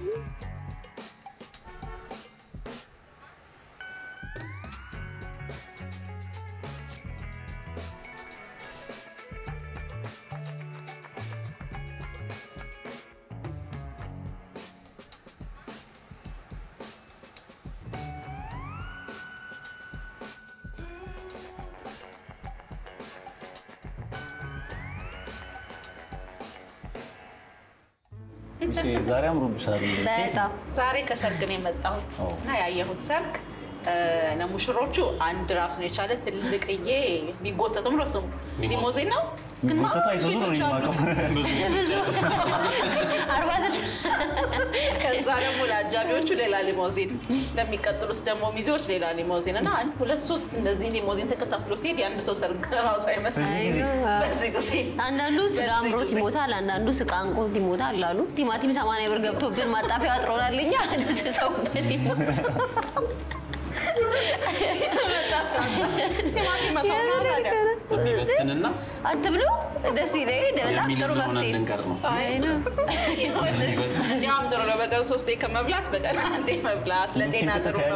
ዛሬ አምሮብሻል። በጣም ዛሬ ከሰርግ ነው የመጣሁት ኦ። እና ያየሁት ሰርግ እ፣ ለሙሽሮቹ አንድ ራሱን የቻለ ትልቅዬ ቢጎተትም ነው ስሙ ሊሞዚን ነው ግን ቢጎተቱ ማአት አይሱዙ ነው ቤቶች አሉት። የማውቀው። ብዙ አርባ ስልሳ ከዛ ደግሞ ለአጃቢዎቹ ሌላ ሊሞዚን፣ ለሚቀጥሉት ደግሞ ሚዜዎች ሌላ ሊሞዚን እና አንድ ሁለት ሶስት እንደዚህ ሊሞዚን ተከታትሎ ሲሄድ የአንድ ሰው ሰርግ ራሱ አይመስልም። አይዞህ። በዚህ ጊዜ አንዳንዱ ስጋ በዚህ አምሮት ጊዜ። ይሞታል፣ አንዳንዱ ስጋ አንቆት ይሞታል አሉ። ቲማቲም ሰማንያ ብር ገብቶብን ማጣፊያ አጥሮናል። እኛ ሰው በሊሞት ቲማቲም መቶ ነው ታዲያ። የሚበትንና አትብሉ ደስ ይለኝ። በጣም ጥሩ የሚል መፍትሄ ነው። ልንቀር ነው። አይ ነው። ያም ጥሩ ነው። በቀን ሶስቴ ከመብላት በቀን አንዴ መብላት ለጤና ጥሩ ነው።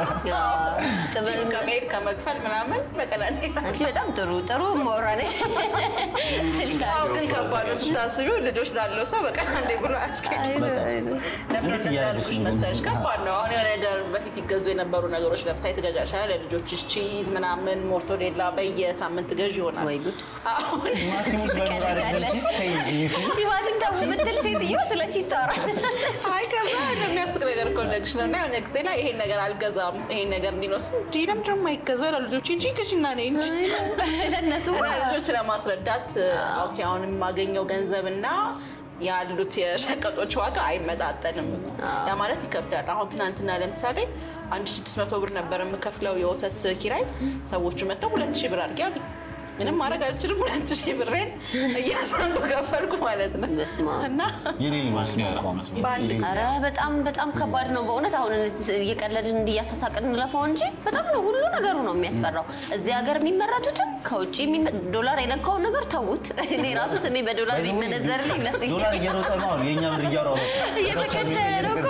ጥበብ ከመሄድ ከመክፈል ምናምን በቀን አንዴ አንቺ በጣም ጥሩ ጥሩ ማውራ ነሽ። ስልክ አዎ፣ ግን ከባድ ነው ስታስቢው። ልጆች ላለው ሰው በቀን አንዴ ብሎ አያስኬድም። ለምን እንዴት እንደዛ እያደረግሽ ያልኩሽ ነው? መሰለሽ? ከባድ ነው። አሁን የሆነ ነገር በፊት ይገዙ የነበሩ ነገሮች ለምሳሌ ትገዣሻለሽ፣ ለልጆችሽ ቺዝ ምናምን ሞርቶዴላ በየሳምንት ገዢ ይሆናል። ወይ ጉድ! አሁን ቲማቲሙስ በምን ጋር ትቀልጃለሽ። ቺዝ ተይ እንጂ እሱ ቲማቲም ተው የምትል ሴትዮ ስለ ቺዝ ታወራለች። አይ ከዛ የሚያስቅ ነገር ኮሌክሽ ነው እና የሆነ ጊዜ ላይ ይሄን ነገር አልገዛም ይሄን ነገር እንዲኖስ እንጂ ለምንድን ነው የማይገዛው ለልጆች እንጂ ግዢና ነይ እንጂ ለእነሱ እና ልጆች ለማስረዳት ኦኬ አሁን የማገኘው ገንዘብና ያሉት የሸቀጦች ዋጋ አይመጣጠንም ለማለት ይከብዳል። አሁን ትናንትና ለምሳሌ አንድ ስድስት መቶ ብር ነበር የምከፍለው የወተት ኪራይ። ሰዎቹ መጥተው ሁለት ሺህ ብር አድርጌ አሉኝ። ምንም ማድረግ አልችልም። ሁለት ሺህ ብሬን እያሳንዱ ከፈልኩ ማለት ነው በስመ አብ። እና የሌሊ ማለት ነው እኮ አሁን። በአንድ አረ በጣም በጣም ከባድ ነው በእውነት። አሁን እየቀለድን እንዲያሳሳቅን እንለፈው እንጂ በጣም ነው ሁሉ ነገሩ ነው የሚያስፈራው። እዚህ ሀገር የሚመረቱትም ከውጭ የሚመ- ዶላር የነካውን ነገር ተዉት። እኔ ራሱ ስሜ በዶላር የሚመነዘር ዶላር ይመስለኛል። እየሮጠ ነው አሁን የእኛ ብር እያወራሁ ነው። እየተከተለ ነው እኮ።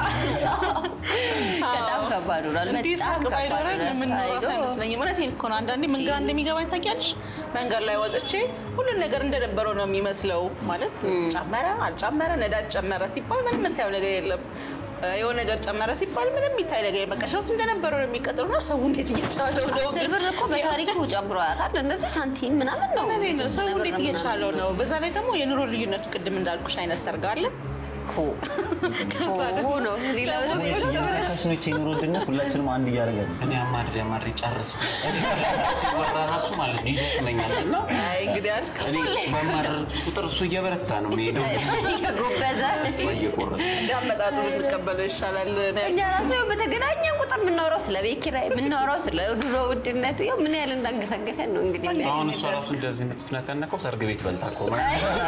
በጣም ከባድ ሆኗል። እንዲህ በጣም ሳቅ ከባድ ባይኖረን ሆኗል። የምንኖረው አይዶ። አይመስለኝም። እውነቴን እኮ ነው። አንዳንዴ ምን ግራ እንደሚገባኝ ታውቂያለሽ? መንገድ ላይ ወጥቼ ሁሉን ነገር እንደነበረው ነው የሚመስለው። ማለት ጨመረ አልጨመረ፣ ነዳጅ ጨመረ ሲባል ምንም የምታየው ነገር የለም። የሆነ ነገር ጨመረ ሲባል ምንም የሚታይ ነገር የለም። በቃ ህይወት እንደነበረው ነው የሚቀጥለው እና ሰው እንዴት እየቻለው ነው? አስር ብር እኮ በታሪኩ ጨምሮ ያውቃል። እንደዚህ ሳንቲም ምናምን ነው እውነቴን ነው። ሰው የተወሰነ ብር እንዴት ምናምን እየቻለው ነው? በዛ ላይ ደግሞ የኑሮ ልዩነቱ ቅድም እንዳልኩሽ አይነት ሰርግ አለ። ሆ ሆ ነው ሌላ ምንም የለም። ካሽኖች የኑሮ ውድነት ሁላችንም አንድ እያደረገ ነው። እኔ አማድሬ አማድሬ ጨረስኩ። ሲወራ ራሱ ማለት ነው ይደክመኛል እና አይ እንግዲህ አልክ እኔ በማረር ቁጥር እሱ እየበረታ ነው የሚሄደው እየጎበዘ እሱ እየቆረጠ እንዳመጣጡ ብንቀበለው ይሻላል። እኛ ራሱ ያው በተገናኘ ቁጥር የምናወራው ስለ ቤት ኪራይ የምናወራው ስለ ኑሮ ውድነት ያው ምን ያህል እንዳንገፈገፈን ነው እንግዲህ የሚያሳየው። አሁን እሷ ራሱ እንደዚህ የምትፍነከነቀው ሰርግ ቤት በልታ እኮ ነው።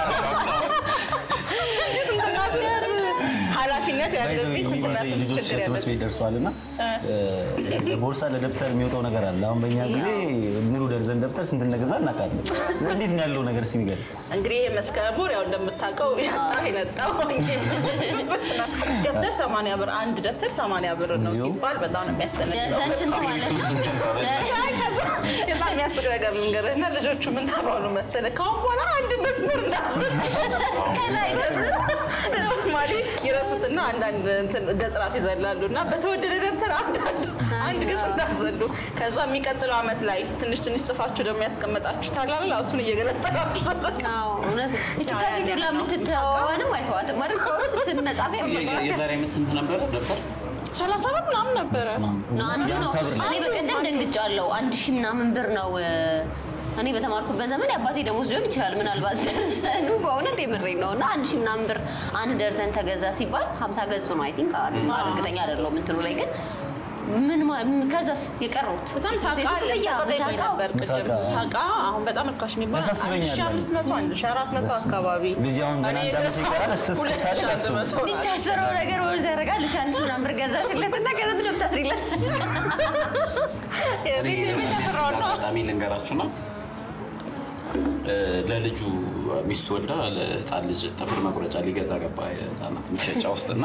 ኃላፊነት ያለብኝ ስንትና ስንት ልጆች ችግር ትምህርት ያለብኝ ቤት ደርሰዋል እና ቦርሳ ለደብተር የሚወጣው ነገር አለ። አሁን በእኛ ጊዜ ሙሉ ደርዘን ደብተር ስንት እንደገዛ እናውቃለን። እንዴት ነው ያለው ነገር እስኪ ንገሪኝ። እንግዲህ ይሄ መስከረም ወር ያው እንደምታውቀው ያጣው የነጣው እንጂ ደብተር ሰማንያ ብር አንድ ደብተር ሰማንያ ብር ነው እዚሁ? ሲባል በጣም ነው የሚያስደነግጠው። ደርዘን ስንት ማለት ነው? አይ ከዛ በጣም የሚያስቅ ነገር ልንገርህ እና ልጆቹ ምን ተባሉ መሰለህ? ከአሁን በኋላ አንድ መስመር እንዳስል ከላይ ኖርማሊ ይረሱትና አንዳንድ እንትን ገጽ ራሱ ይዘላሉ እና በተወደደ ደብተር አንዳንድ አንድ ገጽ እንዳዘሉ ከዛ የሚቀጥለው ዓመት ላይ ትንሽ ትንሽ ጽፋችሁ ደግሞ ያስቀመጣችሁ ታላላ እሱን እየገለጠላችሁ አዎ እውነት እቺ ከፊት ሁላ የምትተዋወንም አይተዋትም አይደል? ከሁለት ስም መጻፍ የ- የዛሬ ዓመት ስንት ነበረ ደብተር? ሰላሳ ብር ምናምን ነበረ። ነው አንዱ ነው። እኔ በቀደም ደንግጫለሁ። አንድ ሺህ ምናምን ብር ነው። እኔ በተማርኩበት ዘመን የአባቴ ደሞዝ ሊሆን ይችላል ምናልባት ደርዘኑ በእውነት የምሬን ነው። እና አንድ ሺህ ምናምን ብር አንድ ደርዘን ተገዛ ሲባል ሀምሳ ገጹ ነው አይ ቲንክ እርግጠኛ አይደለሁም እንትኑ ላይ ግን ምን ማ- ከዛስ የቀሩት በጣም ሳቃ አለ ክፍያ፣ ሳቃ ጠይቆኝ ምሳቃው? ነበር ቅድም። ምሳቃ። ሳቃ አሁን በጣም ርካሽ የሚባል አንድ ያሳስበኛል። ሺህ አምስት መቶ አንድ ሺህ አራት መቶ አካባቢ ልጅ አሁን ገና እኔ አንድ ዓመት የገዛሁት ይቀራል፣ እስስ ሁለት እስክታድግ ሺህ አንድ አስቡ። መቶ ናት። የሚታሰረው ነገር ወደ ያደርጋል። እሺ አንድ ሺህ ምናምን ብር ገዛሽለት እና ከዛ ምንም ታስሪለት የቤት እኔ የቤት በዚህ ተፈራው ነው። አጋጣሚ ልንገራችሁና ለልጁ ሚስቱ ወልዳ ለህፃን ልጅ ጥፍር መቁረጫ ሊገዛ ገባ የህፃናት መሸጫ ውስጥና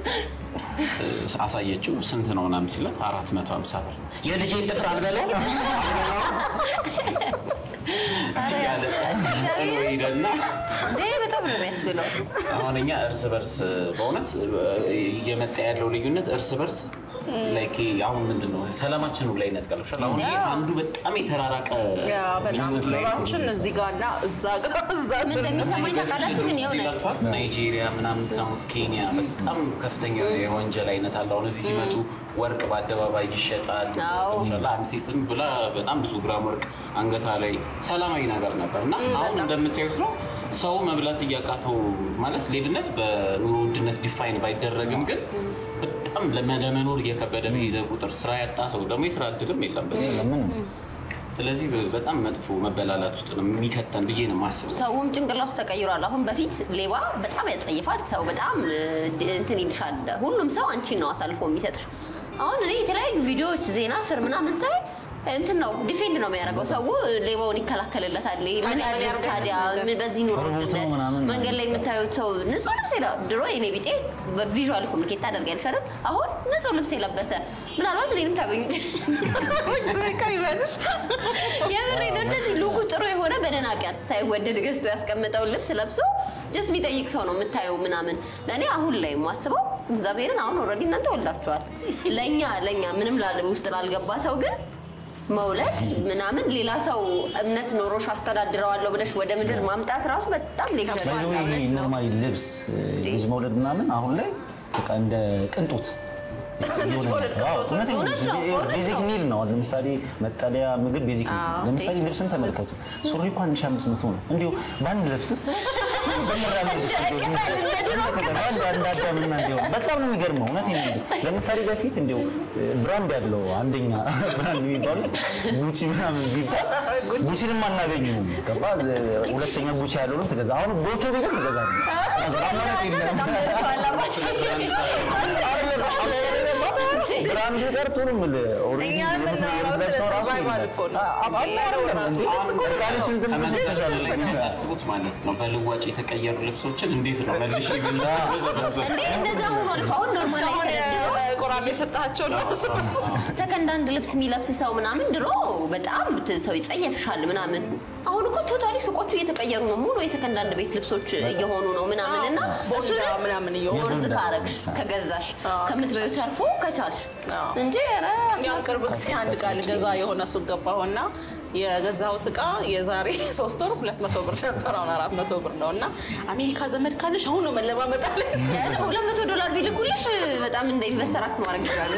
አሳየችው። ስንት ነው ምናምን ሲላት አራት መቶ ሀምሳ ብር የልጄን ጥፍር አልበለው እያለ ጥሎ ሄደና እንዴ በጣም ነው የሚያስብለው። አሁን እኛ እርስ በርስ በእውነት እየመጣ ያለው ልዩነት እርስ በርስ ላይክ አሁን ምንድን ነው ሰላማችን ላይ ይነጥቃል። አሁን ይሄ አንዱ በጣም የተራራቀ ያ በጣም ምኞት ላይ ነው። ኑሯችን እዚህ ጋር እና እዛ ጋር እዛ ምን ስር እንደሚሰማኝ ታውቃላችሁ? ግን የእውነት ይላችኋል ናይጄሪያ ምናምን ሰሙት፣ ኬንያ በጣም ከፍተኛ የወንጀል አይነት አለ። አሁን እዚህ ሲመጡ ወርቅ በአደባባይ ይሸጣል። አዎ። ገብቶሻል? አንድ ሴት ዝም ብላ በጣም ብዙ ግራም ወርቅ አንገቷ ላይ ሰላማዊ ነገር ነበር እና አሁን እንደምታዩት ነው ሰው መብላት እያቃተው ማለት ሌብነት በኑሮ ውድነት ዲፋይን ባይደረግም ግን በጣም ለመ- ለመኖር እየከበደ በሄደ ቁጥር ስራ ያጣ ሰው ደግሞ የስራ እድልም የለም በዚህ ለምን ስለዚህ በጣም መጥፎ መበላላት ውስጥ ነው የሚከተን ብዬ ነው የማስበው። ሰውም ጭንቅላቱ ተቀይሯል። አሁን በፊት ሌባ በጣም ያጸይፋል። ሰው በጣም እ, እንትን ይልሻል። ሁሉም ሰው አንቺን ነው አሳልፎ የሚሰጥሽ። አሁን እኔ የተለያዩ ቪዲዮዎች ዜና ስር ምናምን ሳይ እንትን ነው ዲፌንድ ነው የሚያደርገው። ሰው ሌባውን ይከላከልለታል። ምን ታዲያ ምን ያድርግ ያደርጋል ታዲያ? እዚህ ምን በዚህ ኑሮ ሮቦት ነው ውድነት ምናምን መንገድ ላይ የምታዩት ሰው ንጹህ ልብስ የለ ድሮ የኔ ቢጤ በቪዥዋል ኮሚኒኬት ታደርጊያለሽ አይደል? አሁን ንጹህ ልብስ የለበሰ ምናልባት እኔንም ታገኙት ይበልሽ የምሬ ነው። እንደዚህ ሉኩ ጥሩ የሆነ በደህና ቀን ሳይወደድ ገዝቶ ያስቀምጠውን ልብስ ለብሶ ጀስት የሚጠይቅ ሰው ነው የምታየው ምናምን። ለእኔ አሁን ላይ የማስበው እግዚአብሔርን አሁን ኦልሬዲ እናንተ ወልዳችኋል። ለእኛ ለእኛ ምንም ላለ ውስጥ ላልገባ ሰው ግን መውለድ ምናምን ሌላ ሰው እምነት ኖሮሽ አስተዳድረዋለሁ ብለሽ ወደ ምድር ማምጣት ራሱ በጣም ሌክቸር ባይዘው ይሄ ኖርማሊ ልብስ ልጅ መውለድ ምናምን አሁን ላይ በቃ እንደ ቅንጦት ልጅ መውለድ ቅንጦት እውነት ነው፣ እውነት ቤዚክ ነው። ኒድ ነው። ለምሳሌ መጠለያ፣ ምግብ ቤዚክ ኒድ ነው። ለምሳሌ ልብስን ተመልከቱ። ሱሪ እኮ 1500 ነው። እንዲሁ በአንድ ልብስስ እንዳዳምና እንዲሁ በጣም ነው የሚገርመው። እውነቴን ነው። ለምሳሌ በፊት እንዲሁ ብራንድ ያለው አንደኛ ብራንድ የሚባሉት ጉቺ ምናምን ቢባል ጉቺንም አናገኘውም። ገባ ሁለተኛ ጉቺ ያለውን ትገዛ። አሁን ጎቾ ቤትም ትገዛለህ። አማራጭ የለም። ብራንዱ ቀርቶ ነው የምልህ። ኦልሬዲ እኛ የምናወራው ስለ የምትለብሰው ራሱ survival የለም። እኮ ነው። አ- አ- አይደለም እንዴ? እርቃንሽ እንትን ብለሽ ከመሰረታዊ ላይ ትገዛለሽ። የሚያሳስቡት ማለት ነው በልዋጭ የተቀየሩ ልብሶችን እንዴት ነው መልሽ ይብላ እንዴ እንደዛ ሆኗል። አሁን ኖርማል እስካሁን ላይ ቆራቢ የሰጣቸው ነው ሰከንድ አንድ ልብስ የሚለብስ ሰው ምናምን ድሮ በጣም ት- ሰው ይጸየፍሻል ምናምን። አሁን እኮ ቶታሊ ሱቆቹ እየተቀየሩ ነው። ሙሉ የሰከንድ አንድ ቤት ልብሶች እየሆኑ ነው ምናምን እና ቦንዳ እሱንም ምናምን እየሆኑ ቦርድ ካረግሽ ከገዛሽ ከምትበዩ ተርፎ ከቻልሽ አዎ። እንጂ ኧረ ያው ቅርብ ጊዜ አንድ ዕቃ ልገዛ የሆነ ሱቅ ገባሁና የገዛሁት ዕቃ የዛሬ ሶስት ወር ሁለት መቶ ብር ነበር፣ አሁን አራት መቶ ብር ነው። እና አሜሪካ ዘመድ ካለሽ አሁን ነው መለማመጥ አለ። ሁለት መቶ ዶላር ቢልኩልሽ በጣም እንደ ኢንቨስተር አክት ማድረግ ይችላሉ።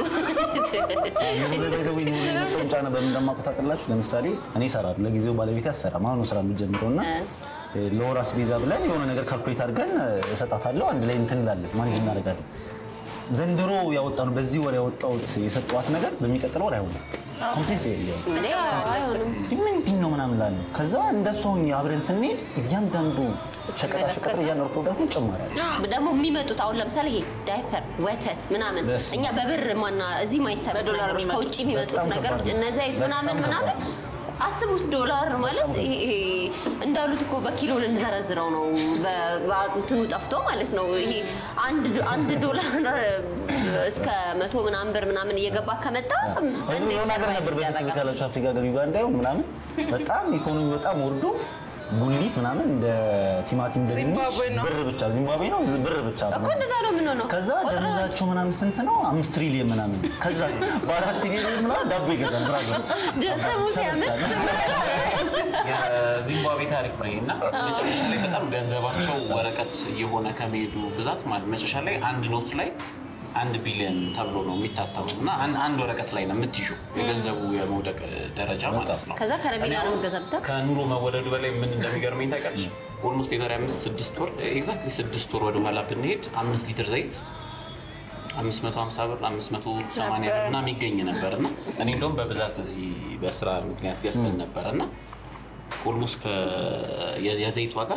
የመውለድ የመጣውን ጫና በምን እንደማውቀው ታውቃላችሁ? ለምሳሌ እኔ እሰራለሁ፣ ለጊዜው ባለቤቴ አትሰራም። አሁን ነው ስራ የሚጀምረው እና ለወር አስቤዛ ብለን የሆነ ነገር ካልኩሌት አድርገን እሰጣታለሁ። አንድ ላይ እንትን እንላለን፣ ማኔጅ እናደርጋለን። ዘንድሮ ያወጣነው በዚህ ወር ያወጣሁት የሰጠኋት ነገር በሚቀጥለው ወር አይሆንም። ኮምፕሊት ይለያል። እንዴ አይሆንም። ምንድን ነው ምናምን ላለ ከዛ እንደሱ ሆኜ አብረን ስንሄድ እያንዳንዱ ሸቀጣ ሸቀጥ እያንዳንዱ ፕሮዳክት ይጨመራል። ደግሞ የሚመጡት አሁን ለምሳሌ ይሄ ዳይፐር፣ ወተት ምናምን በስመ እኛ በብር ማና እዚህ ማይሰሩት በዶላር ነገሮች የሚመጡት ከውጭ የሚመጡት በጣም ነገር ከባድ ነው። እነ ዘይት በጣም ምናምን ከባድ ምናምን ነው። አስቡት ዶላር ማለት ይሄ ይሄ እንዳሉት እኮ በኪሎ ልንዘረዝረው ነው በ- በእንትኑ ጠፍቶ ማለት ነው። ይሄ አንድ ዶ- አንድ ዶላር እስከ መቶ ምናምን ብር ምናምን እየገባ ከመጣ እንዴት የሆነ ሀገር ነበር ሰርቫይቭ በፊት ይደረጋል? ካላችሁ አፍሪካ ሀገር ዩጋንዳ ይሁን ምናምን በጣም ኢኮኖሚ በጣም ወርዶ ጉሊት ምናምን እንደ ቲማቲም እንደ ድንች ዚምባብዌ ነው። ብር ብቻ ዚምባብዌ ነው ብር ብቻ እኮ እንደዛ ነው የምንሆነው። ከዛ ቆጥረን ደሞዛቸው ምናምን ስንት ነው? አምስት ትሪሊየን ምናምን ከዛ በአራት ትሪሊየን ምናምን ዳቦ ይገዛል ብራዘር። ድ- ስሙ ሲያምር ስሙ የዚምባብዌ ታሪክ ነው እና መጨረሻ ላይ በጣም ገንዘባቸው ወረቀት እየሆነ ከመሄዱ ብዛት ማለት መጨረሻ ላይ አንድ ኖት ላይ አንድ ቢሊዮን ተብሎ ነው የሚታተሙት እና አንድ አንድ ወረቀት ላይ ነው የምትይዙ የገንዘቡ የመውደቅ ደረጃ ማለት ነው። ከዛ ከረሜላ ነው የምትገዛበት። ከኑሮ መወደዱ በላይ ምን እንደሚገርመኝ ታውቃለች? ኦልሞስት የዛሬ አምስት ስድስት ወር ኤግዛክትሊ ስድስት ወር ወደኋላ ብንሄድ አምስት ሊትር ዘይት አምስት መቶ ሀምሳ ብር አምስት መቶ ሰማንያ ብር እና የሚገኝ ነበር እና እኔ እንደውም በብዛት እዚህ በስራ ምክንያት ገዝተን ነበር እና ኦልሞስት የዘይት ዋጋ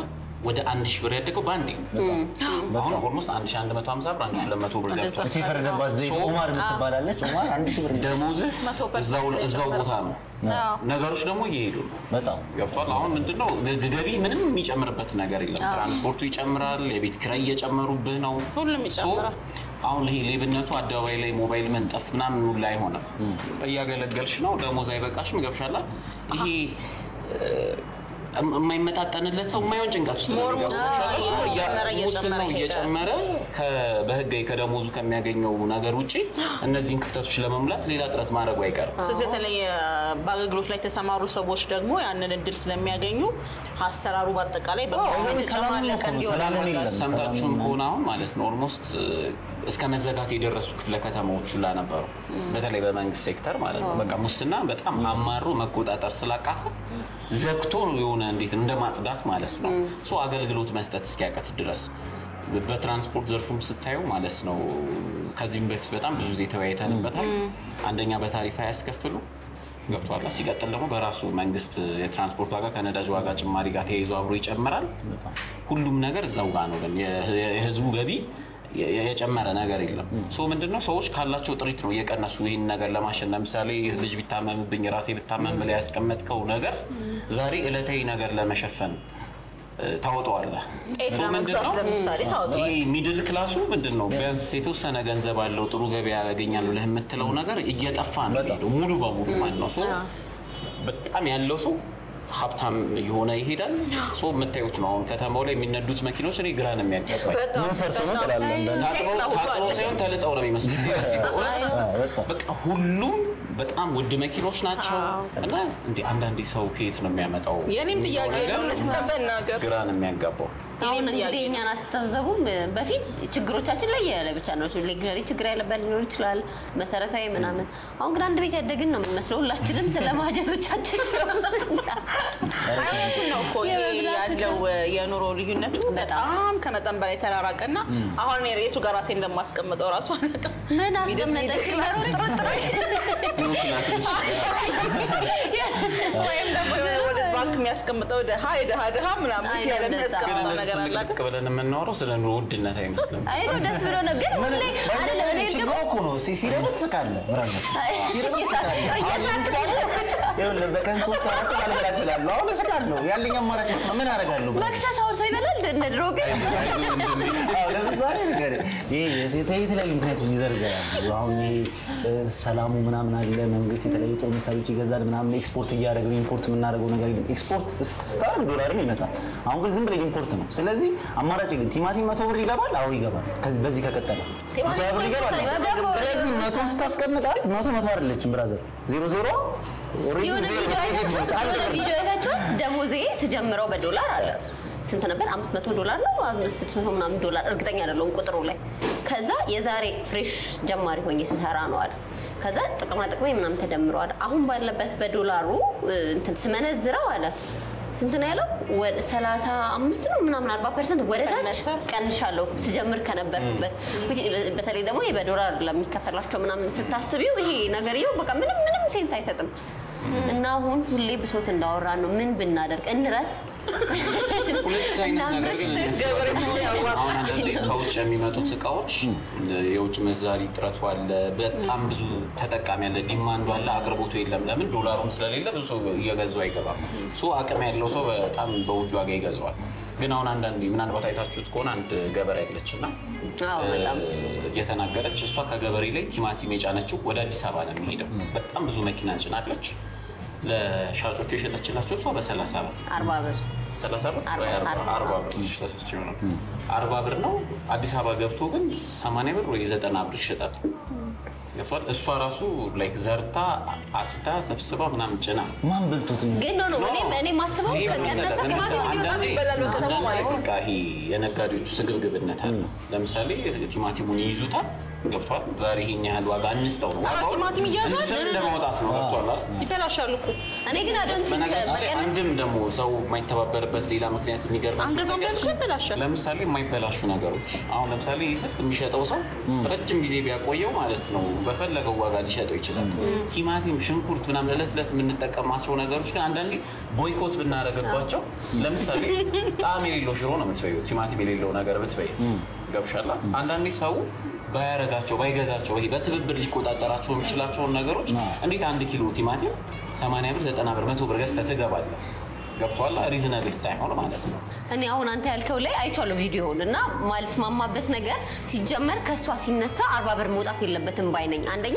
ወደ አንድ ሺህ ብር ያደገው በአንዴ ነው። አሁን ኦልሞስት አንድ ሺህ አንድ መቶ ሀምሳ ብር አንድ ሺህ ሁለት መቶ ብር ገብቷል። እቺ የፈረደባት ዘይት ኦማር የምትባላለች ኦማር አንድ ሺህ ብር ደሞዝህ መቶ ፐርሰንት እዛው እዛው የጨመረ። ቦታ ነው። አዎ። ነገሮች ደግሞ እየሄዱ ነው። በጣም ገብቷል። አሁን ምንድነው ግ- ገቢ ምንም የሚጨምርበት ነገር የለም። ትራንስፖርቱ ይጨምራል፣ የቤት ኪራይ እየጨመሩብህ ነው። ሁሉም ሶ ይጨምራል። አሁን ይሄ ሌብነቱ አደባባይ ላይ ሞባይል መንጠፍ ምናምን ሁሉ ላይ ሆነ። እያገለገልሽ ነው፣ ደሞዝ አይበቃሽም፣ ገብሻላ። ይሄ እ፣ የማይመጣጠንለት ሰው የማይሆን ጭንቀት ውስጥ ነው ሞር የሚገባው። ሙስና ገብቶሻል? እሱ እየጨመረ ያ- እየጨመረ ሙስናው ይሄዳል። እየጨመረ ከ- በህጋዊ ከደሞዙ ከሚያገኘው ነገር ውጭ እነዚህን ክፍተቶች ለመሙላት ሌላ ጥረት ማድረጉ አይቀርም። ስለዚህ በተለይ እ፣ በአገልግሎት ላይ የተሰማሩ ሰዎች ደግሞ ያንን እድል ስለሚያገኙ አሰራሩ በአጠቃላይ በሙስና አዎ፣ የተጨማለቀ ሰላም ነው እንዲሆን ሰላም ነው ያደርጋል። የለም። ሰምታችሁም ከሆነ አሁን ማለት ነው ኦልሞስት እስከ መዘጋት የደረሱ ክፍለ ከተማዎች ሁላ ነበሩ። በተለይ በመንግስት ሴክተር ማለት ነው። በቃ ሙስና በጣም አማሮ መቆጣጠር ስላቃተ ዘግቶ የሆነ እንዴት እንደ ማጽዳት ማለት ነው። ሶ አገልግሎት መስጠት እስኪያቀት ድረስ በትራንስፖርት ዘርፉም ስታየው ማለት ነው ከዚህም በፊት በጣም ብዙ ጊዜ ተወያይተንበታል። አንደኛ በታሪፍ አያስከፍሉ ገብቷላ። ሲቀጥል ደግሞ በራሱ መንግስት የትራንስፖርት ዋጋ ከነዳጅ ዋጋ ጭማሪ ጋር ተያይዞ አብሮ ይጨምራል። ሁሉም ነገር እዛው ጋር ነው። ግን የ- የህዝቡ ገቢ የ- የጨመረ ነገር የለም። ሶ ምንድነው ሰዎች ካላቸው ጥሪት ነው እየቀነሱ ይህን ነገር ለማሸን ለምሳሌ ልጅ ቢታመምብኝ ራሴ ብታመም ብለህ ያስቀመጥከው ነገር ዛሬ ዕለታዊ ነገር ለመሸፈን እ፣ ታወጣዋለህ። ጤፍ ሶ ለመግዛት ምንድነው? ለምሳሌ ታወጣዋለህ። ይሄ ሚድል ክላሱ ምንድን ነው ቢያንስ የተወሰነ ገንዘብ አለው ጥሩ ገበያ ያገኛል ብለህ የምትለው ነገር እየጠፋ ነው የሚሄደው ሙሉ በሙሉ ማለት ነው። ሶ በጣም ያለው ሰው ሀብታም የሆነ ይሄዳል። ሶ የምታዩት ነው አሁን ከተማው ላይ የሚነዱት መኪኖች እኔ ግራ ነው የሚያጋባኝ። በጣም ምን ሰርቶ ነው በጣም ጥላለን አንዳንድ ታጥበው ቴስላ ሁሉ ታጥበው አለ። ሳይሆን ተልጠው ነው የሚመስሉት። Seriously በእውነት አዎ፣ በጣም በቃ ሁሉም በጣም ውድ መኪኖች ናቸው እና እንደ አንዳንዴ ሰው ከየት ነው የሚያመጣው? የኔም ጥያቄ ነገር ነው ለመናገር ግራ ነው የሚያጋባው። አሁን እኔም እንግዲህ ጥያቄ እኛን አትታዘቡም። በፊት ችግሮቻችን ላይ ያለ ብቻ ነው። ሌግነሪ ችግር ያለበት ሊኖር ይችላል፣ መሰረታዊ ምናምን። አሁን ግን አንድ ቤት ያደግን ነው የምንመስለው ሁላችንም ስለ ማጀቶቻችን አይነቱን ነው እኮ ይሄ የመብላት ያለው የኑሮ ልዩነቱ በጣም ከመጠን በላይ ተራራቀና አሁን እኔ የቱ ጋር ራሴ እንደማስቀምጠው ራሱ አላውቅም። ምን አስቀመጠሽ? ወይም ደግሞ የሆነ ወደ ባንክ የሚያስቀምጠው ድሃ የድሃ ድሃ ምናምን አይ፣ ያለ እንደዛ። ግን የሚያስቀምጠው እነሱ ነገር አለ ልቅ ብለን የምናወራው ስለ ኑሮ ውድነት አይመስልም። አይ ነው ደስ ብሎ ነው ግን ሁሌ አይደለም እኔ ችግሩ ደግሞ እኮ ነው ሲ- ሲረብ ትስቃለህ። ብራዘር ሲረብ ትስቃለህ። አሁን ለምሳሌ ይኸውልህ በቀን ሶስት አራት ባልበላ እችላለሁ። አሁን እስቃለሁ። ያለኝ አማራጭ ነው። ምን አደርጋለሁ? መክሰስ አሁን ሰው ይበላል እንደ ድሮ ግን አዎ፣ ለምሳሌ ነገር ይሄ የሴት- የተለያዩ ምክንያቶች ይዘርዘራሉ። አሁን ይሄ እ፣ ሰላሙ ምናምን አለ። መንግስት የተለያዩ ጦር መሳሪያዎች ይገዛል ምናምን ኤክስፖርት እያደረገ ነው። ኢምፖርት የምናደርገው ነገር የለም። ኤክስፖርት ስታደርግ ዶላርም ይመጣል። አሁን ግን ዝም ብለህ ኢምፖርት ነው። ስለዚህ አማራጭ የለም። ቲማቲም መቶ ብር ይገባል። አዎ ይገባል። ከዚህ በዚህ ከቀጠለ መቶ ሀያ ብር ይገባል። ገባው። ስለዚህ መቶ ስታስቀምጣት መቶ መቶ አይደለችም ብራዘር ዜሮ ዜሮ ኦልሬዲ የሆነ ዜሮ ቪዲዮ አይታችኋል? አንድ የሆነ ብር ቪዲዮ አይታችኋል? ደሞዜ ስጀምረው በዶላር አለ ስንት ነበር? አምስት መቶ ዶላር ነው አምስት ስድስት መቶ ምናምን ዶላር እርግጠኛ አይደለሁም ቁጥሩ ላይ። ከዛ የዛሬ ፍሬሽ ጀማሪ ሆኜ ስሰራ ነው አለ። ከዛ ጥቅማ ጥቅሜ ምናምን ተደምረዋል። አሁን ባለበት በዶላሩ እ፣ እንትን ስመነዝረው አለ ስንት ነው ያለው? ወደ 35 ነው ምናምን 40 ፐርሰንት ወደ ታች ቀነሰ? ቀንሻለሁ ስጀምር ከነበርኩበት። which በተለይ ደግሞ ይሄ በዶላር ለሚከፈላቸው ምናምን ስታስቢው ይሄ ነገርየው በቃ ምንም ምንም ሴንስ አይሰጥም። እና አሁን ሁሌ ብሶት እንዳወራ ነው። ምን ብናደርግ እንረስ ሁለት አይነት ነገር ግን ገበሬ ያዋጣል። አሁን አንዳንዴ ከውጭ የሚመጡት እቃዎች የውጭ ምንዛሪ እጥረቱ አለ። በጣም ብዙ ተጠቃሚ አለ፣ ዲማንዱ አለ፣ አቅርቦቱ የለም። ለምን ዶላሩም ስለሌለ ብዙ ሰው እየገዙ አይገባም። ሶ አቅም ያለው ሰው በጣም በውድ ዋጋ ይገዛዋል። ግን አሁን አንዳንዴ ምናልባት አይታችሁት ከሆነ አንድ ገበሬ አለች እና አዎ፣ በጣም እየተናገረች እሷ ከገበሬ ላይ ቲማቲም የጫነችው ወደ አዲስ አበባ ነው የሚሄደው። በጣም ብዙ መኪና ጭናለች። ለሻጮቹ የሸጠችላቸው እሷ በሰላሳ ብር አርባ ብር ሰላሳ ብር አርባ- ወይ አርባ- አርባ። አርባ ብር ተሰስቼ ይሆናል። አርባ ብር ነው። አዲስ አበባ ገብቶ ግን ሰማንያ ብር ወይ ዘጠና ብር ይሸጣል። ገብቷል። እሷ ራሱ ላይክ ዘርታ አጭዳ ሰብስባ ምናምን ጭና ማን በልቶት ነው? ግን ኖ ኖ እኔ እኔ ማስበው ይሄ ከቀነሰ ለምሳሌ- ከቀነሰ አንዳንዴ ይበላል በከተማ አንዳንዴ ማለት ነው። በቃ ይሄ የነጋዴዎቹ ስግብግብነት አለ። ለምሳሌ ቲማቲሙን ይይዙታል፣ ገብቷል። ዛሬ ይሄን ያህል ዋጋ እንስጠው ነው ኧረ ዋጋውን ቲማቲም እያዛል? እንስም ለማውጣት ነው። ገብቷል አይደል? ይበላሻል እኮ እኔ ግን አዶንት ቲንክ በነገራችን ላይ መቀነስ አንድም ደግሞ ሰው የማይተባበርበት ሌላ ምክንያት የሚገርም አንገዛም ነገር ያልኩህ ይበላሻል። ለምሳሌ የማይበላሹ ነገሮች አሁን ለምሳሌ ይህ ስልክ የሚሸጠው ሰው ረጅም ጊዜ ቢያቆየው ማለት ነው በፈለገው ዋጋ ሊሸጠው ይችላል። ቲማቲም፣ ሽንኩርት ምናምን እለት እለት የምንጠቀማቸው ነገሮች ግን አንዳንዴ ቦይኮት ብናደርግባቸው ለምሳሌ ጣዕም የሌለው ሽሮ ነው የምትበይው፣ ቲማቲም የሌለው ነገር ብትበይ ገብሻላ። አንዳንዴ ሰው ባያረጋቸው ባይገዛቸው ይሄ በትብብር ሊቆጣጠራቸው የሚችላቸውን ነገሮች እንዴት አንድ ኪሎ ቲማቲም 80 ብር 90 ብር 100 ብር ገዝተህ ትገባለህ? ገብቶሃል? ሪዝነብል ሳይሆን ማለት ነው። እኔ አሁን አንተ ያልከው ላይ አይቼዋለሁ ቪዲዮውን እና ማልስማማበት ነገር ሲጀመር ከእሷ ሲነሳ አርባ ብር መውጣት የለበትም ባይ ነኝ። አንደኛ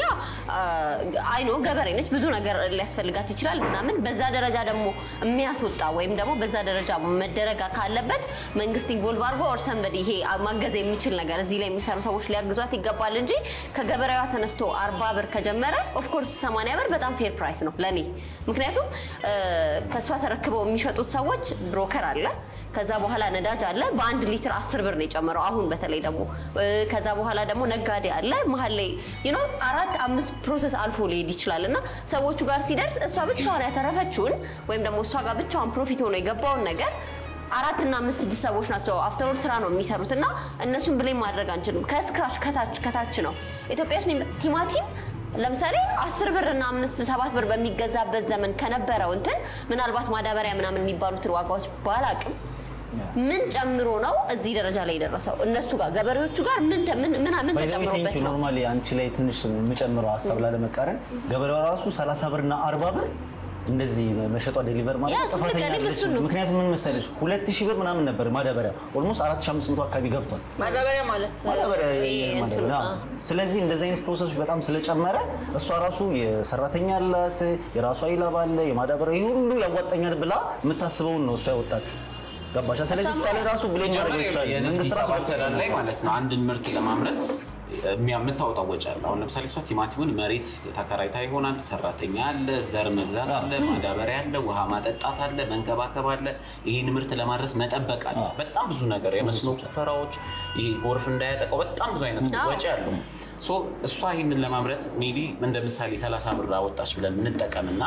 አይኖ ገበሬ ነች፣ ብዙ ነገር ሊያስፈልጋት ይችላል ምናምን። በዛ ደረጃ ደግሞ የሚያስወጣ ወይም ደግሞ በዛ ደረጃ መደረጋ ካለበት መንግስት ኢንቮልቭ አድርጎ ኦር ሰንበዲ ይሄ ማገዝ የሚችል ነገር እዚህ ላይ የሚሰሩ ሰዎች ሊያግዟት ይገባል እንጂ ከገበሬዋ ተነስቶ አርባ ብር ከጀመረ ኦፍኮርስ ሰማንያ ብር በጣም ፌር ፕራይስ ነው ለእኔ ምክንያቱም ከእሷ ተረክበው የሚሸጡት ሰዎች ብሮከር አለ ከዛ በኋላ ነዳጅ አለ። በአንድ ሊትር አስር ብር ነው የጨመረው። አሁን በተለይ ደግሞ ከዛ በኋላ ደግሞ ነጋዴ አለ መሀል ላይ ዩኖ አራት አምስት ፕሮሰስ አልፎ ሊሄድ ይችላል እና ሰዎቹ ጋር ሲደርስ እሷ ብቻዋን ያተረፈችውን ወይም ደግሞ እሷ ጋር ብቻዋን ፕሮፊት ሆኖ የገባውን ነገር አራት እና አምስት ስድስት ሰዎች ናቸው አፍተሮል ስራ ነው የሚሰሩት እና እነሱን ብሌም ማድረግ አንችልም። ከስክራች ከታች ከታች ነው ኢትዮጵያ ውስጥ ቲማቲም ለምሳሌ አስር ብር እና አምስት ሰባት ብር በሚገዛበት ዘመን ከነበረው እንትን ምናልባት ማዳበሪያ ምናምን የሚባሉትን ዋጋዎች ባላቅም ምን ጨምሮ ነው እዚህ ደረጃ ላይ የደረሰው? እነሱ ጋር ገበሬዎቹ ጋር ምን ተ- ምን ምን ምን ተጨምሮበት ነው? ኖርማሊ አንቺ ላይ ትንሽ የምጨምረው ሀሳብ ላለመቃረን ገበሬዋ ራሱ 30 ብር እና 40 ብር እንደዚህ መሸጧ ዴሊቨር ማለት ያ እሱ ጥፋተኛ ልክ እኔም አይደለችም። እሱን ነው። ምክንያቱም ምን መሰለሽ 2000 ብር ምናምን ነበር ማዳበሪያ ኦልሞስት 4500 አካባቢ ገብቷል። ማዳበሪያ ማለት ማዳበሪያ ይሄ ማለት እንትኑ፣ ነው። አዎ። ስለዚህ እንደዚህ አይነት ፕሮሰሶች በጣም ስለጨመረ እሷ ራሱ የሰራተኛ አላት፣ የራሷ ይላብ አለ፣ የማዳበሪያ ይህ ሁሉ ያዋጣኛል ብላ የምታስበውን ነው እሷ ያወጣችው። ገባሻ? ስለዚህ እሷ ላይ ራሱ ብሌም ማድረግ ሲጀመር ይቻላል። የንግድ መንግስት ራሱ አሰራር ላይ ማለት ነው አንድን ምርት ለማምረት የሚያ- የምታወጣው ወጪ አለ። አሁን ለምሳሌ እሷ ቲማቲሙን መሬት ተከራይታ ይሆናል፣ ሰራተኛ አለ፣ ዘር መግዛት አለ፣ ማዳበሪያ አለ፣ ውሃ ማጠጣት አለ፣ መንከባከብ አለ፣ ይህን ምርት ለማድረስ መጠበቅ አለ። በጣም ብዙ ነገር የመስኖ ቁፈራዎች፣ ይሄ ጎርፍ እንዳያጠቀው በጣም ብዙ አይነት አዎ። ወጪ አለው። ሶ እሷ ይህንን ለማምረት ሜቢ እንደ ምሳሌ 30 ብር አወጣች ብለን እንጠቀምና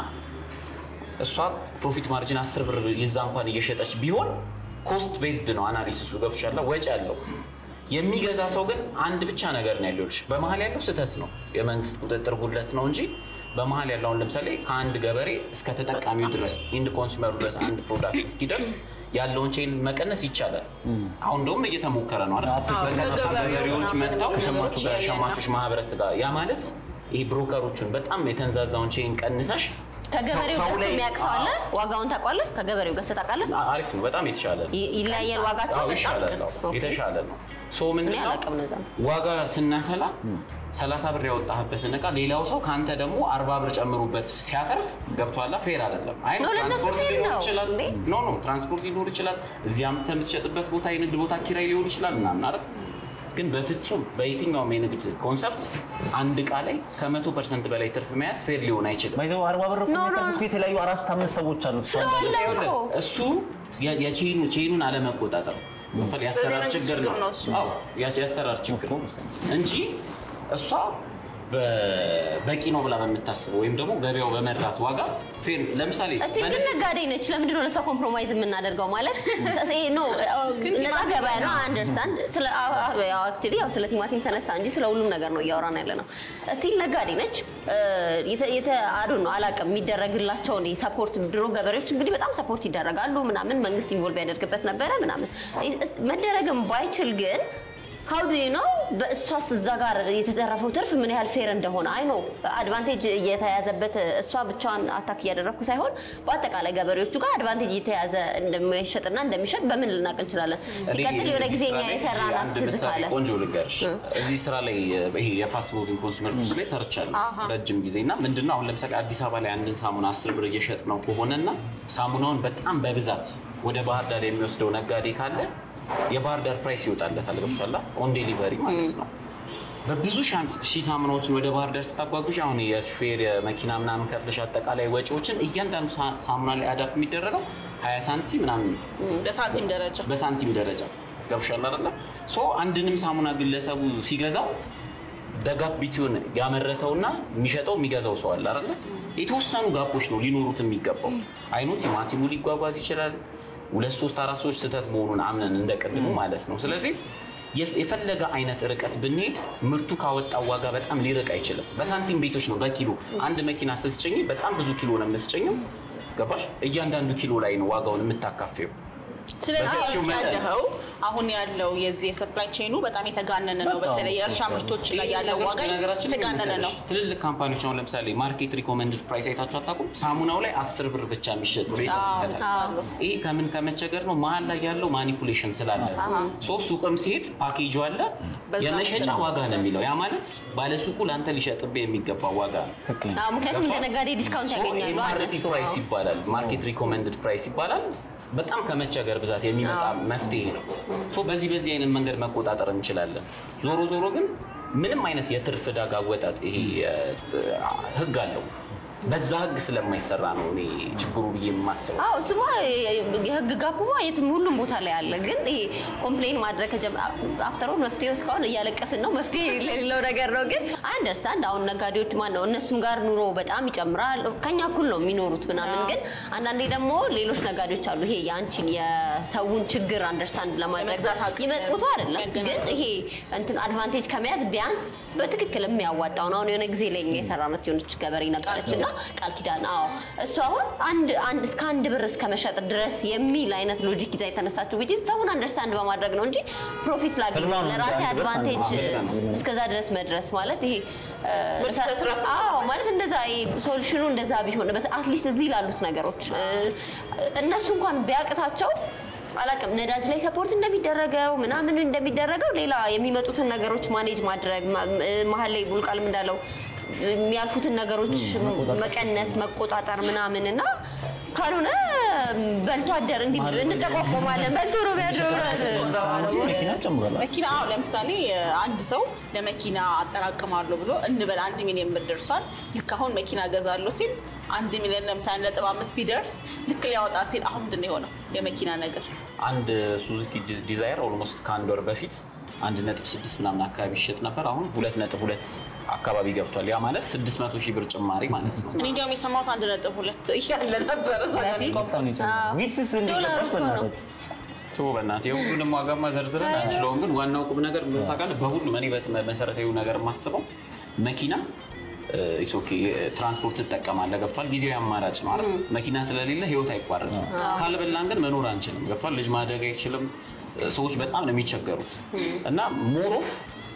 እሷ ፕሮፊት ማርጂን 10 ብር ይዛ እንኳን እየሸጠች ቢሆን ኮስት ቤዝድ ነው አናሊሲሱ ገብቶሻል። ወጪ አለው። የሚገዛ ሰው ግን አንድ ብቻ ነገር ነው ያለው። ልሽ በመሀል ያለው ስህተት ነው፣ የመንግስት ቁጥጥር ጉድለት ነው እንጂ በመሀል ያለውን ለምሳሌ ከአንድ ገበሬ እስከ ተጠቃሚው ድረስ ኢንድ ኮንሱመሩ ድረስ አንድ ፕሮዳክት እስኪደርስ ያለውን ቼን መቀነስ ይቻላል። አሁን እንደውም እየተሞከረ ነው አይደል? አዎ፣ በቀጥታ ከገበሬው ገበሬዎች ምናምን መጥተው ነገሮች ያየ ነው። ከሸማቾች ማህበረት ጋር ያ ማለት ይህ ብሮከሮቹን በጣም የተንዛዛውን ቼን ቀንሰሽ ከገበሬው ሰው ገዝቶ ላይ- የሚያውቅ ሰው አለ? ዋጋውን ታውቋለህ? ከገበሬው ገዝተህ ታውቃለህ? አ- አሪፍ ነው። በጣም የተሻለ ነው። ይ- ይለያያል ዋጋቸው? አዎ፣ ይሻላል ነው። ኦኬ። የተሻለ ነው። ሶ እኔ ምንድነው አላውቅም ነዛ። ዋጋ ስናሰላ 30 ብር ያወጣህበትን እቃ ሌላው ሰው ከአንተ ደግሞ 40 ብር ጨምሩበት ሲያተርፍ ገብቶሃል። ፌር አይደለም። አይ ኖ፣ ለእነሱ ትራንስፖርት ፌር ሊኖር ነው ይችላል። እንዴ? ኖ ኖ ትራንስፖርት ሊኖር ይችላል። እዚያም የምትሸጥበት ቦታ የንግድ ቦታ ኪራይ ሊሆን ይችላል ምናምን አይደል? ግን በፍጹም በየትኛውም የንግድ ኮንሰፕት አንድ እቃ ላይ ከመቶ ፐርሰንት በላይ ትርፍ መያዝ ፌር ሊሆን አይችልም። ባይዘው አርባ ብር እኮ ኖ፣ ኖ፣ የሚጠብቁ የተለያዩ አራት አምስት ሰዎች አሉት። እሷ ስለሆነ እንዳለች። እኮ ይኸውልህ፣ እሱ የ- የቼኑ ቼኑን አለመቆጣጠር ነው። ገብቶሃል? የአሰራር የመንግስት ችግር ችግር ነው ነው እሱ። አዎ፣ ያ- የአሰራር ችግር ነው እንጂ እሷ በ- በቂ ነው ብላ በምታስበው ወይም ደግሞ ገበያው በመራት ዋጋ ፌር ለምሳሌ እስቲ ግን ነጋዴ ነች። ለምንድን ነው ለሷ ኮምፕሮማይዝ የምናደርገው? ማለት ኖ ነፃ ገበያ ነው። አንደርስታንድ አክቹዋሊ ያው ስለ ቲማቲም ተነሳ እንጂ ስለ ሁሉም ነገር ነው እያወራን ያለ ነው። እስቲል ነጋዴ ነች። አዱ ነው አላውቅም የሚደረግላቸውን ሰፖርት ድሮ ገበሬዎች እንግዲህ በጣም ሰፖርት ይደረጋሉ ምናምን መንግስት ኢንቮልቭ ያደርግበት ነበረ ምናምን መደረግም ባይችል ግን ሀው ዱ ነው በእሷስ እዛ ጋር የተተረፈው ትርፍ ምን ያህል ፌር እንደሆነ አይ ኖ አድቫንቴጅ እየተያዘበት እሷ ብቻዋን አታክ እያደረግኩ ሳይሆን በአጠቃላይ ገበሬዎቹ ጋር አድቫንቴጅ እየተያዘ እንደሚሸጥና እንደሚሸጥ በምን ልናቅ እንችላለን? ሲቀጥል የሆነ ጊዜ እኛ የሰራናት አንድ ትዝ ምሳሌ ካለ ቆንጆ ልንገርሽ። እዚህ ስራ ላይ ይሄ የፋስት ሙቪንግ ኮንሱመር ጉድስ ላይ ሰርቻለሁ ረጅም ጊዜ እና ምንድነው አሁን ለምሳሌ አዲስ አበባ ላይ አንድን ሳሙና አስር ብር እየሸጥ ነው ከሆነና ሳሙናውን በጣም በብዛት ወደ ባህር ዳር የሚወስደው ነጋዴ ካለ የባህር ዳር ፕራይስ ይወጣለታል። ገብቶሻል? ኦን ዴሊቨሪ ማለት ነው። በብዙ ሻም- ሺህ ሳሙናዎችን ወደ ባህር ዳር ስታጓጉሽ አሁን የሹፌር የመኪና ምናምን ከፍለሽ አጠቃላይ ወጪዎችን እያንዳንዱ ሳ- ሳሙና ላይ አዳፕ የሚደረገው 20 ሳንቲም ምናምን በሳንቲም ደረጃ በሳንቲም ደረጃ ገብሻል አይደለ? ሶ አንድንም ሳሙና ግለሰቡ ሲገዛው ደጋፕ ቢትዊን ያመረተውና የሚሸጠው የሚገዛው ሰው አለ አይደለ? የተወሰኑ ጋፖች ነው ሊኖሩት የሚገባው። አይኑ ቲማቲሙ ሊጓጓዝ ይችላል። ሁለት ሶስት አራት ሰዎች ስህተት መሆኑን አምነን እንደ ቅድሙ ማለት ነው። ስለዚህ የፍ- የፈለገ አይነት ርቀት ብንሄድ ምርቱ ካወጣው ዋጋ በጣም ሊርቅ አይችልም። በሳንቲም ቤቶች ነው በኪሎ አንድ መኪና ስትጭኝ በጣም ብዙ ኪሎ ነው የምትጭኘው። ገባሽ? እያንዳንዱ ኪሎ ላይ ነው ዋጋውን የምታካፌው። ስለዚህ በሰፊው አሁን መጠን- ያለው አሁን ያለው የዚህ የሰፕላይ ቼኑ በጣም የተጋነነ ነው። በጣም በተለይ የእርሻ ምርቶች ላይ ያለው ዋጋ ነገራችን የተጋነነ ነው። ትልልቅ ካምፓኒዎች አሁን ለምሳሌ ማርኬት ሪኮመንድድ ፕራይስ አይታችሁ አታውቁም? ሳሙናው ላይ አስር ብር ብቻ የሚሸጥ ብር ይጽፍበታል። አዎ። ይሄ ከምን ከመቸገር ነው? መሀል ላይ ያለው ማኒፑሌሽን ስላለ ሶ ሱቅም ሲሄድ ፓኬጁ አለ በዛ የመሸጫ ስለ- ዋጋ ነው የሚለው። ያ ማለት ባለሱቁ ለአንተ ሊሸጥብህ የሚገባ ዋጋ ነው። ትክክል አዎ፣ ምክንያቱም እንደ ነጋዴ ዲስካውንት ያገኛሉ ማርኬት እነሱ። ፕራይስ አዎ። ይባላል። ማርኬት ሪኮመንድድ ፕራይስ ይባላል። በጣም ከመቸገር ብዛት የሚመጣ መፍትሄ ነው። ሶ በዚህ በዚህ አይነት መንገድ መቆጣጠር እንችላለን። ዞሮ ዞሮ ግን ምንም አይነት የትርፍ ዕዳ አወጣጥ ይሄ እ፣ ህግ አለው። በዛ ህግ ስለማይሰራ ነው እኔ ችግሩ ብዬ የማስበው። አዎ እሱማ የህግ ጋፑማ የትም ሁሉም ቦታ ላይ አለ። ግን ይሄ ኮምፕሌን ማድረግ ከጀመ አፍተሮል መፍትሄው እስካሁን እያለቀስን ነው። መፍትሄ የሌለው ነገር ነው። ግን አንደርስታንድ አሁን ነጋዴዎች ማን ነው እነሱም ጋር ኑሮ በጣም ይጨምራል። ከኛ እኩል ነው የሚኖሩት ምናምን። ግን አንዳንዴ ደግሞ ሌሎች ነጋዴዎች አሉ። ይሄ የአንቺን የሰውን ችግር አንደርስታንድ ለማድረግ የመግዛት አቅም ይመጽውቱ አይደለም ግን መገናዘብ። ይሄ እንትን አድቫንቴጅ ከመያዝ ቢያንስ በትክክል የሚያዋጣውን አሁን የሆነ ጊዜ ላይ እኛ የሰራናት የሆነች ገበሬ ነበረች እና ቃል ኪዳን አዎ እሱ አሁን አንድ አንድ እስከ አንድ ብር እስከ መሸጥ ድረስ የሚል አይነት ሎጂክ ይዛ የተነሳችው ውጪ ሰውን አንደርስታንድ በማድረግ ነው እንጂ ፕሮፊት ላገኝ ህልሟ ነው ለራሴ እንጂ አንድ ብር አድቫንቴጅ አንድ ብር ነው። እስከዛ ድረስ መድረስ ማለት ይሄ እ፣ ምርት ስትረፍ አዎ ማለት እንደዛ ሶሉሽኑ እንደዛ ቢሆን አትሊስት እዚህ ላሉት ነገሮች እ፣ እነሱ እንኳን ቢያቅታቸው አላቅም ነዳጅ ላይ ሰፖርት እንደሚደረገው ምናምን እንደሚደረገው ሌላ የሚመጡትን ነገሮች ማኔጅ ማድረግ ማ- እ፣ መሀል ላይ ቡልቃልም እንዳለው የሚያልፉትን ነገሮች መቆጣጠር። መቀነስ መቆጣጠር ምናምን እና ካልሆነ በልቶ አደር እንዲህ መሀል ላይ እንጠቋቆማለን በልቶ ነው ቢያድረው ሳንቲም መኪና ጨምሯል። መኪና አዎ፣ ለምሳሌ አንድ ሰው ለመኪና አጠራቅማለሁ ብሎ እንበል አንድ ሚሊዮን ብር ደርሷል። ልክ አሁን መኪና ገዛለሁ ሲል አንድ ሚሊዮን ለምሳሌ ነጥብ አምስት ቢደርስ ልክ ሊያወጣ ሲል አሁን ምንድን ነው የሆነው የመኪና ነገር አንድ ሱዙኪ ዲ- ዲዛይር ኦልሞስት ከአንድ ወር በፊት አንድ ነጥብ ስድስት ምናምን አካባቢ ይሸጥ ነበር። አሁን ሁለት ነጥብ ሁለት አካባቢ ገብቷል። ያ ማለት ስድስት መቶ ሺህ ብር ጭማሪ ማለት ነው። እኔ እንዲያውም የሰማሁት አንድ ነጥብ ሁለት እያለ ነበረ እዛ ጋር በፊት? ቆም- በጣም ነው የጨመረው። አዎ። ቪትስስ ዶላር እንዲገባሽ እኮ ነው። በእናትህ ቶ በእናትህ የሁሉንም ዋጋማ ዘርዝረን አንችለውም። ግን ዋናው ቁም ነገር ምን ታውቃለህ? በሁሉም እኔ በት- መሰረታዊ ነገር የማስበው መኪና ኢትስ ኦኬ ትራንስፖርት ትጠቀማለህ፣ ገብቷል። ጊዜያዊ አማራጭ ነው አይደል? መኪና ስለሌለ ህይወት አይቋረጥም። ካልበላን ግን መኖር አንችልም፣ ገብቷል። ልጅ ማደግ አይችልም። ሰዎች በጣም ነው የሚቸገሩት እና ሞሮፍ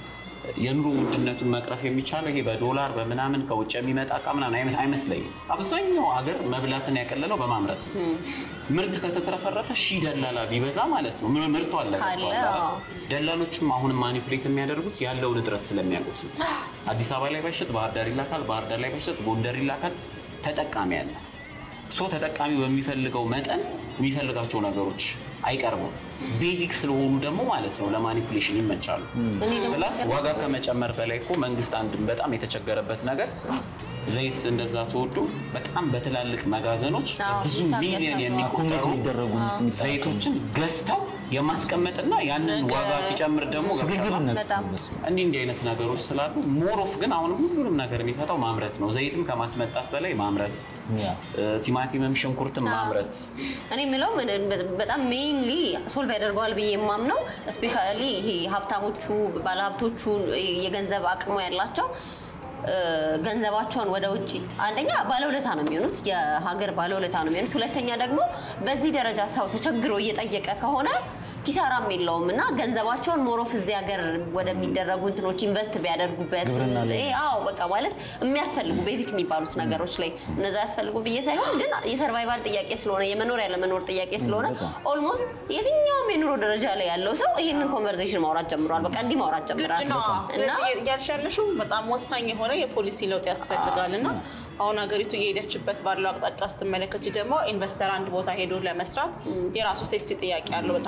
የኑሮ ውድነቱን መቅረፍ የሚቻለው ይሄ በዶላር በምናምን ከውጭ የሚመጣ እቃ ምናምን አይመስ- አይመስለኝም። አብዛኛው ሀገር መብላትን ያቀለለው በማምረት ነው። ምርት ከተትረፈረፈ ሺህ ደላላ ቢበዛ ማለት ነው ም- ምርቱ አለ ካለ፣ ገብቶሃል አይደል? አዎ። ደላሎቹም አሁንም ማኒፕሌት የሚያደርጉት ያለውን እጥረት ስለሚያውቁት ነው። አዲስ አበባ ላይ ባይሸጥ ባህር ዳር ይላካል፣ ባህር ዳር ላይ ባይሸጥ ጎንደር ይላካል። ተጠቃሚ አለ። ሶ ተጠቃሚው በሚፈልገው መጠን የሚፈልጋቸው ነገሮች አይቀርቡም። ቤዚክ ስለሆኑ ደግሞ ማለት ነው ለማኒፕሌሽን ይመቻሉ። እኔ ደግሞ ፕላስ ዋጋ ከመጨመር በላይ እኮ መንግስት አንድ በጣም የተቸገረበት ነገር ዘይት እንደዛ ተወዶ በጣም በትላልቅ መጋዘኖች አዎ፣ ብዙ ይታገታል። ሚሊዮን ኮሚቴ የሚቆጠሩ የሚደረጉ ዘይቶችን ገዝተው የማስቀመጥና ያንን ዋጋ ሲጨምር ደግሞ ገብቶሃል? ስግብግብነት በጣም በስመ አብ። እንዲህ እንዲህ አይነት ነገሮች ስላሉ ሞሮፍ ግን አሁንም ሁሉንም ነገር የሚፈታው ማምረት ነው። ዘይትም ከማስመጣት በላይ ማምረት፣ ያ እ፣ ቲማቲምም ሽንኩርትም ማምረት እኔ የምለው ምን- በጣም ሜይንሊ ሶልቭ ያደርገዋል ብዬ የማምነው ስፔሻሊ ይሄ ሀብታሞቹ ባለሀብቶቹ የገንዘብ አቅሙ ያላቸው እ፣ ገንዘባቸውን ወደ ውጭ አንደኛ ባለውለታ ነው የሚሆኑት፣ የሀገር ባለውለታ ነው የሚሆኑት። ሁለተኛ ደግሞ በዚህ ደረጃ ሰው ተቸግሮ እየጠየቀ ከሆነ ኪሳራም የለውም እና ገንዘባቸውን ሞሮፍ እዚህ ሀገር ወደሚደረጉ እንትኖች ኢንቨስት ቢያደርጉበት ግብርና ላይ። ይሄ አዎ በቃ ማለት የሚያስፈልጉ ቤዚክ የሚባሉት ነገሮች ላይ እነዛ ያስፈልጉ ብዬ ሳይሆን ግን የሰርቫይቫል ጥያቄ ስለሆነ የመኖር ያለመኖር ጥያቄ ስለሆነ በጣም። ኦልሞስት የትኛውም የኑሮ ደረጃ ላይ ያለው ሰው ይህንን ኮንቨርሴሽን ማውራት ጀምሯል። በቃ እንዲህ ማውራት ግድ ጀምራል ነው። እና ስለዚህ እያልሽ ያለሽው በጣም ወሳኝ የሆነ የፖሊሲ ለውጥ ያስፈልጋል እና አሁን ሀገሪቱ እየሄደችበት ባለው አቅጣጫ ስትመለከች ደግሞ ኢንቨስተር አንድ ቦታ ሄዶ ለመስራት የራሱ ሴፍቲ ጥያቄ አለው። በጣም ብዙ አዎ፣ ጥያቄ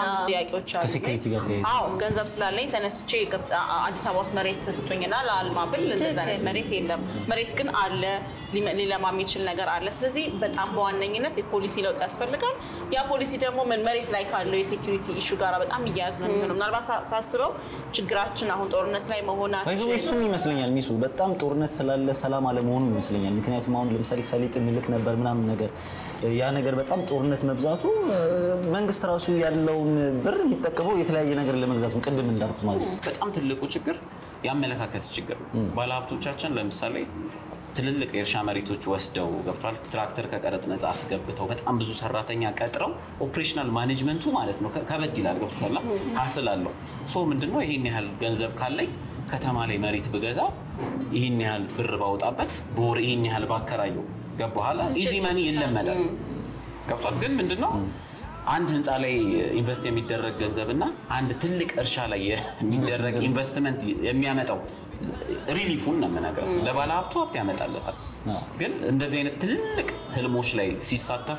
ጥያቄዎች አሉ። ከሴኩሪቲ ጋር ተያይዞ። አዎ ገንዘብ ስላለኝ ተነስቼ ገብ- አ- አዲስ አበባ ውስጥ መሬት ስጡኝና ለአልማ ብል እንደዛ አይነት ትክክል። መሬት የለም። መሬት ግን አለ፣ ሊመ- ሊለማ የሚችል ነገር አለ። ስለዚህ በጣም በዋነኝነት የፖሊሲ ለውጥ ያስፈልጋል። ያ ፖሊሲ ደግሞ ምን መሬት ላይ ካለው የሴኩሪቲ ኢሹ ጋር በጣም እያያዝ ነው የሚሆነው። ምናልባት ሳ- ሳስበው ችግራችን አሁን ጦርነት ላይ ባይዘ መሆናችን እሱም ይመስለኛል ሚሱ በጣም ጦርነት ስላለ ሰላም አለመሆኑ ይመስለኛል። ምክንያቱም አሁን ለምሳሌ ሰሊጥ እንልክ ነበር ምናምን ነገር ያ ነገር በጣም ጦርነት መብዛቱ እ፣ መንግስት ራሱ ያለውን ብር የሚጠቀመው የተለያየ ነገር ለመግዛት ነው። ቅድም እንዳልኩት ማለት ነው። በጣም ትልቁ ችግር የአመለካከት ችግር ነው። ባለሀብቶቻችን ለምሳሌ ትልልቅ የእርሻ መሬቶች ወስደው ገብቷል። ትራክተር ከቀረጥ ነፃ አስገብተው በጣም ብዙ ሰራተኛ ቀጥረው ኦፕሬሽናል ማኔጅመንቱ ማለት ነው ከ- ከበድ ይላል። ገብቷል። ሀስል አለው። ሶ ምንድነው ይሄን ያህል ገንዘብ ካለኝ ከተማ ላይ መሬት ብገዛ ይህን ያህል ብር ባወጣበት በወር ይህን ያህል ባከራየው ገባኋላ ኢዚ መኒ ይለመዳል። ገብቷል። ግን ምንድነው አንድ ህንፃ ላይ ኢንቨስት የሚደረግ ገንዘብ እና አንድ ትልቅ እርሻ ላይ የሚደረግ ኢንቨስትመንት የሚያመጣው ሪሊፉን ነው የምነግረው። ለባለ ሀብቱ ሀብት ያመጣለታል። ግን እንደዚህ አይነት ትልልቅ ህልሞች ላይ ሲሳተፉ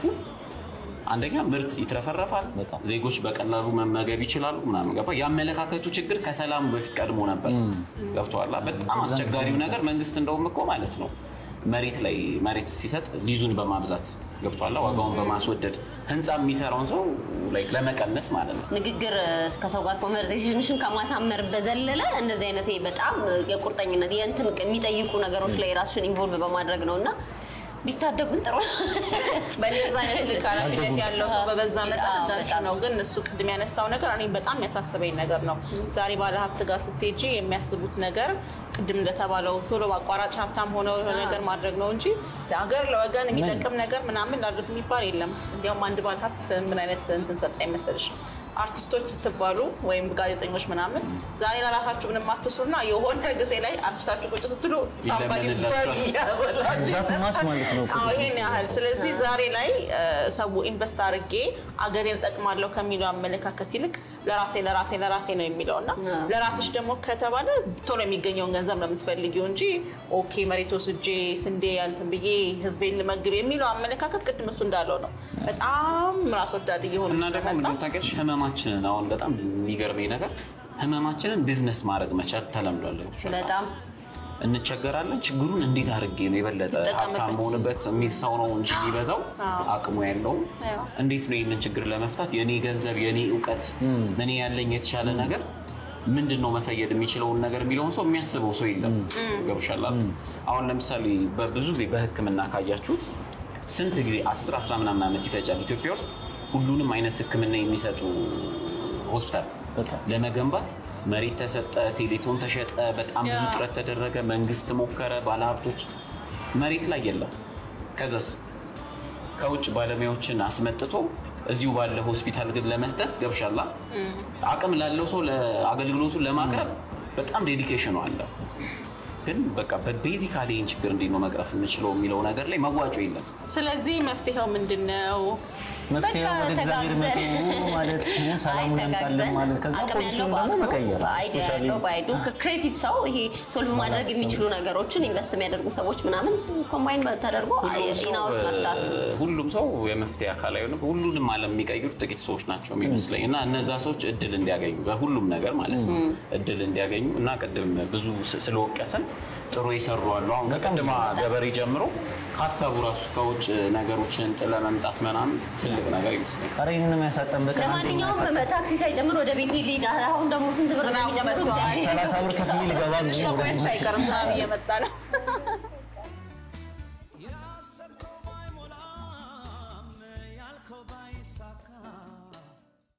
አንደኛ ምርት ይትረፈረፋል፣ በጣም። ዜጎች በቀላሉ መመገብ ይችላሉ ምናምን ገባ። የአመለካከቱ ችግር ከሰላሙ በፊት ቀድሞ ነበር። ገብቶሃል። በጣም አስቸጋሪው ነገር መንግስት እንደውም እኮ ማለት ነው መሬት ላይ መሬት ሲሰጥ ሊዙን በማብዛት ገብቷላ ዋጋውን በማስወደድ ህንፃ የሚሰራውን ሰው ላይክ ለመቀነስ ማለት ነው። ንግግር ከሰው ጋር ኮንቨርሴሽንሽን ከማሳመር በዘለለ እንደዚህ አይነት ይሄ በጣም የቁርጠኝነት የእንትን የሚጠይቁ ነገሮች ላይ ራስሽን ኢንቮልቭ በማድረግ ነው እና ቢታደጉን ጥሩ ነው። በነዛ አይነት ልክ ኃላፊነት ያለው ሰው በበዛ መጠን አዎ፣ እንዳልሽ በጣም። ነው። ግን እሱ ቅድም ያነሳው ነገር እኔ በጣም ያሳሰበኝ ነገር ነው። ዛሬ ባለ ሀብት ጋር ስትሄጂ የሚያስቡት ነገር ቅድም እንደተባለው ቶሎ በአቋራጭ ሀብታም ሆነው የሆነ ነገር ማድረግ ነው እንጂ ለሀገር ለወገን የሚጠቅም ነገር ምናምን ላሉት የሚባል የለም። እንዲያውም አንድ ባለ ሀብት ምን አይነት እንትን ሰጠኝ መሰለሽ? አርቲስቶች ስትባሉ ወይም ጋዜጠኞች ምናምን ዛሬ ለራሳችሁ ምንም አትስሩና የሆነ ጊዜ ላይ አርቲስታችሁ ቁጭ ስትሉ ሳምባዲ ይለመንላችኋል። ያዘላችሁ ዛት ማስ ማለት ነው። አዎ ይሄን ያህል። ስለዚህ ዛሬ ላይ እ፣ ሰው ኢንቨስት አድርጌ አገሬን እጠቅማለሁ ከሚለው አመለካከት ይልቅ ለራሴ ለራሴ ለራሴ ነው የሚለው እና ለራስሽ ደግሞ ከተባለ ቶሎ የሚገኘውን ገንዘብ ነው የምትፈልጊው እንጂ ኦኬ መሬት ወስጄ ስንዴ ያንትን ብዬ ህዝቤን ልመግብ የሚለው አመለካከት ቅድም እሱ እንዳለው ነው። በጣም ራስ ወዳድ እየሆነ እና ደግሞ ስለመጣ ምንድን ታውቂያለሽ ህመማችንን አሁን በጣም የሚገርመኝ ነገር ህመማችንን ቢዝነስ ማድረግ መቻል ተለምዷል። ገብቶሻል? በጣም እንቸገራለን። ችግሩን እንዴት አድርጌ ነው የበለጠ ልጠቀምበት? ሀብታም መሆንበት የሚል ሰው ነው እንጂ የሚበዛው አዎ። አቅሙ ያለውም አዎ። እንዴት ነው ይህንን ችግር ለመፍታት የኔ ገንዘብ፣ የኔ እውቀት፣ እኔ ያለኝ የተሻለ ነገር ምንድን ነው መፈየድ የሚችለውን ነገር የሚለውን ሰው የሚያስበው ሰው የለም። ገብቶሻል? አሁን ለምሳሌ በብዙ ጊዜ በህክምና ካያችሁት ስንት ጊዜ አስር አስራ ምናምን ዓመት ይፈጃል ኢትዮጵያ ውስጥ ሁሉንም አይነት ህክምና የሚሰጡ ሆስፒታል በጣም ለመገንባት መሬት ተሰጠ፣ ቴሌቶን ተሸጠ፣ በጣም ብዙ ያ። ጥረት ተደረገ፣ መንግስት ሞከረ፣ ባለሀብቶች መሬት ላይ የለም። ከዛስ ከውጭ ባለሙያዎችን አስመጥቶ እዚሁ ባለ ሆስፒታል ግን ለመስጠት ገብሻላ አቅም ላለው ሰው ለአገልግሎቱን ለማቅረብ በጣም ዴዲኬሽኑ አለ። ግን በቃ በቤዚካሊ ይህን ችግር እንዴት ነው መቅረፍ የምችለው የሚለው ነገር ላይ መዋጮ የለም። ስለዚህ መፍትሄው ምንድን ነው? መፍትሄ በቃ ወደ እግዚአብሔር መጡ ተጋግዘን ማለት ሰላሙን ያምጣልን ማለት ከዛ አቅም ያለው ፖሊሲውን ደግሞ በአቅሙ መቀየር አይዲያ ስፔሻሊ ያለው በአይዱ ክሬቲቭ ሰው ይሄ ሶልቭ ማድረግ የሚችሉ ነገሮችን ኢንቨስት የሚያደርጉ ሰዎች ምናምን ኮምባይን ተደርጎ ኢናውስ መፍታት ሁሉም ሰው የመፍትሄ አካል አይሆንም። ሁሉንም ዓለም የሚቀይሩ ጥቂት ሰዎች ናቸው የሚመስለኝ እና እነዛ ሰዎች እድል እንዲያገኙ በሁሉም ነገር ማለት ነው እድል እንዲያገኙ እና ቅድም ብዙ ስ- ስለወቀስን ጥሩ የሰሩ አሉ። አሁን ከቅድማ ገበሬ ጀምሮ ሀሳቡ ራሱ ከውጭ ነገሮችን ጥለ መምጣት ምናምን ትልቅ ነገር ይመስለኛል። ኧረ ይህንን የሚያሳጠን በቀን አንዴ ለማንኛውም የሚያሳጠን ታክሲ ሳይጨምር ወደ ቤት ሊድ አሁን ደግሞ ስንት ብር ነው ዝናቡ የሚጨምሩት? መጥቷል። ሰላሳ ብር ከፍዬ ልገባ ትንሽ ነው። መቆየት አይቀርም። ዝናብ እየመጣ ነው።